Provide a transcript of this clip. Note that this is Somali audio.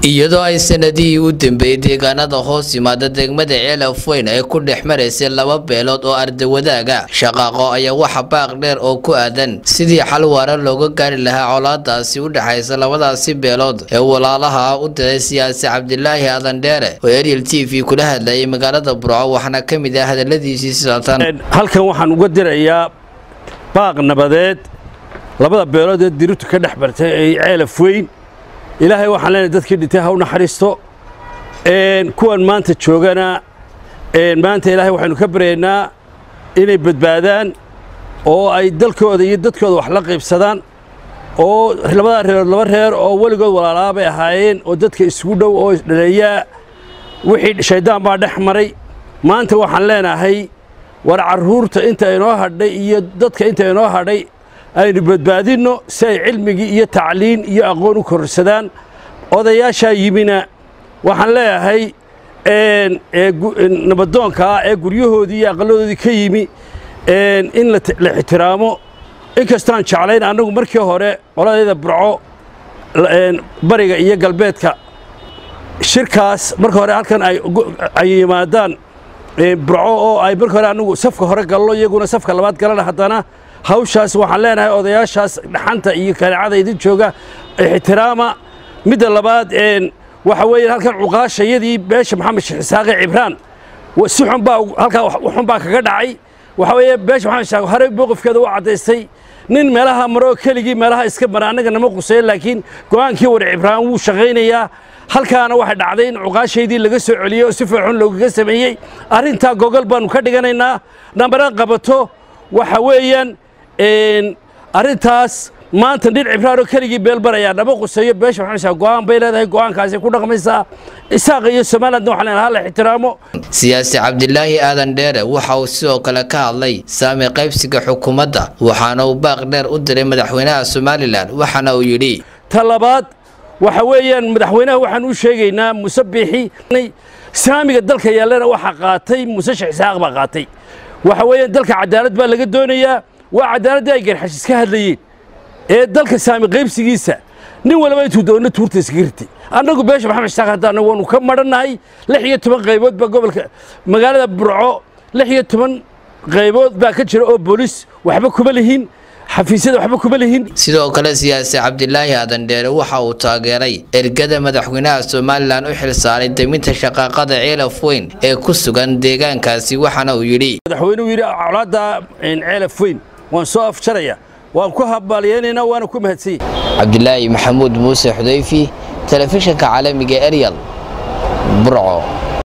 iyadoo ay sanadihii u dambeeyey deegaanada hoos yimaada degmada ceelaf weyn ay ku dhex maraysay laba beelood oo ardawadaaga shaqaaqo ayaa waxa baaq dheer oo ku aadan sidii xal waara looga gaari lahaa colaadaasi u dhexaysa labadaasi beelood ee walaalaha ah u diray siyaasi cabdilaahi adandheere oo ariel t v kula hadlayay magaalada burco waxaana ka mid ah hadaladiisii sidatan halkan waxaan uga dirayaa baaq nabadeed labada beelood ee dirirtu ka dhex bartay ee ceelaf weyn ilaahay waxaan leenahay dadkii dhintay ha u naxariisto kuwan maanta joogana maanta ilaahay waxaynu ka baryaynaa inay badbaadaan oo ay dalkooda iyo dadkooda wax la qaybsadaan oo labadaa reerood laba reer oo weligood walaalaa bay ahaayeen oo dadka isugu dhow oo isdhaleeyaa wixii shayddaan baa dhex maray maanta waxaan leenahay war carruurta inta inoo hadhay iyo dadka inta inoo hadhay aynu badbaadinno si ay cilmigii iyo tacliin iyo aqoon u kororsadaan odayaashaa yimina waxaan leeyahay nabadoonkaa ee guryahoodii iyo aqalladoodii ka yimi in la ixtiraamo inkastaan jeclayn annagu markii hore qoladeeda burco bariga iyo galbeedka shirkaas marka hore halkan ay yimaadaan burco oo ay marka hore annagu safka hore gallo iyaguna safka labaad galana haddana hawshaas waxaan leenahay odayaashaas dhaxanta iyo kaneecada idin jooga ixtiraama midda labaad waxa weeye halkan cuqaashayadii beesha maxamed sheekh isaaqe cibraan si xun baa halkaa xun baa kaga dhacay waxa weeye beesha maxamed sheekh horey mowqifkeeda u caddaystay nin meelaha maroo keligii meelaha iska mara annaga nama quseeyo laakiin go'aankii war cibraan wuu shaqaynayaa halkaana waxay dhacday in cuqaashaydii laga soo celiyey oo si fiixun loogaga sameeyey arrintaa gogol baannu ka dhiganaynaa nambara qabato waxa weeyaan arrintaas maanta nin cibraanoo keligii beel barayaa nama quseeyo beesha maxamed go'aan bay leedahay go'aankaasi ku dhaqmaysaa isaaqa iyo somalilandna waxaan leenahay hala ixtiraamo siyaasi cabdilaahi aadan dheere waxa uu sidoo kale ka hadlay saami qaybsiga xukuumadda waxaana uu baaq dheer u diray madaxweynaha somalilan waxaana uu yidhi ta labaad waxa weeyaan madaxweynaha waxaan u sheegaynaa muse biixi saamiga dalka yaallana waxaa qaatay muse sheekh isaaq baa qaatay waxa weeyaan dalka cadaalad baa laga doonayaa waa cadaaladii ay garxashis ka hadlayeen ee dalka saami qaybsigiisa nin walba intuu doonna tuurta iskaga ritay annagu beesha maxamed shaaq haddaana waanu ka madhannahay lix iyo toban qaybood baa gobolka magaalada burco lix iyo toban qaybood baa ka jira oo boolis waxba kuma lihin xafiisyada waxba kuma lihin sidoo kale siyaasi cabdilaahi adandheere waxa uu taageeray ergada madaxweynaha somalilan u xilsaaray deminta shaqaaqada ceelaf weyn ee ku sugan deegaankaasi waxaana uu yidhi madaxweynuhu yidhi colaadda ceelaf weyn waan soo afjaraya waan ku habbaaliyeynaynaa waana ku mahadsanyay cabdilaahi maxamuud muuse xudayfi telefishinka caalamiga eryal burco